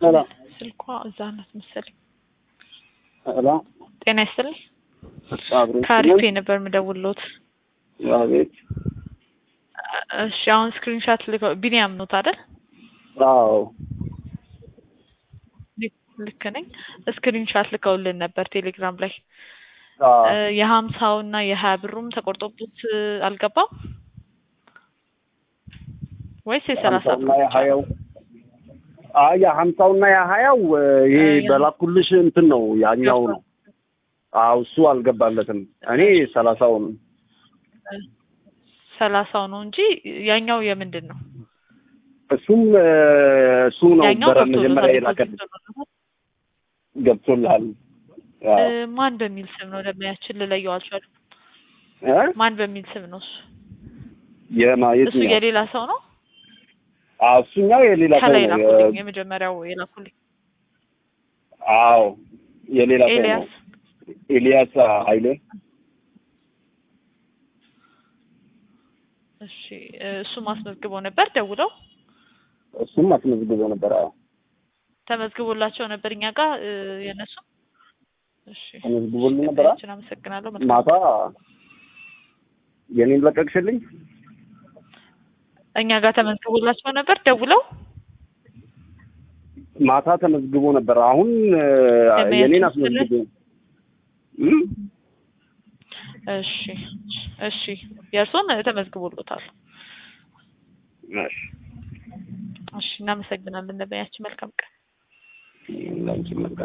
ሰላም ስልኳ እዛ ናት መሰለኝ። ሰላም ጤና ይስጥልኝ። አብሮ ከአሪፌ ነበር የምደውልዎት። አቤት እሺ አሁን ስክሪንሻት ልከው ቢኒያም ኖት አይደል? አዎ ልክ ነኝ። ስክሪንሻት ልከውልን ነበር ቴሌግራም ላይ አዎ እ የሀምሳው እና የሀያ ብሩም ተቆርጦበት እ አልገባም ወይስ የሰላሳ ሀምሳውና የሀያው አይ የሀምሳውና የሀያው እ ይሄ እ በላኩልሽ እንትን ነው ያኛው ነው። አዎ እሱ አልገባለትም። እኔ ሰላሳውን ሰላሳው ነው እንጂ ያኛው የምንድን ነው? እሱም እ እሱ ነው ያኛው ነበረ መጀመሪያ ገብቶለታል። የላከልኝ ገብቶለታል። ገብቶልሃል። እ አዎ ማን በሚል ስም ነው ደመያችን ልለየው አልቻልኩም። እ ማን በሚል ስም ነው እሱ? የማ እሱ የትኛው? የሌላ ሰው ነው። አዎ እሱኛው የሌላ ሰው ከላይ ነው። ላኩልኝ፣ የ- የመጀመሪያው የላኩልኝ አዎ የሌላ ሰው ነው። ኤልያስ ኤልያስ ኃይሌ እሺ እ እሱ ማስመዝግበው ነበር ደውለው እሱም አስመዝግቦ ነበር። አዎ ተመዝግቦላቸው ነበር እኛ ጋር እ የነሱ እሺ ተመዝግቦልኝ ነበር። እሺ አመሰግናለሁ። መልካም ማታ የኔን ለቀቅሽልኝ? እኛ ጋር ተመዝግቦላቸው ነበር ደውለው ማታ ተመዝግቦ ነበር። አሁን እ ለመያዝ የኔን መሰለህ? አስመዝግቦ እም? እሺ እሺ የእርሶን ተመዝግቦሎታል። እሺ እሺ እናመሰግናለን። ለበያችን መልካም ቀን። ላንቺ መልካም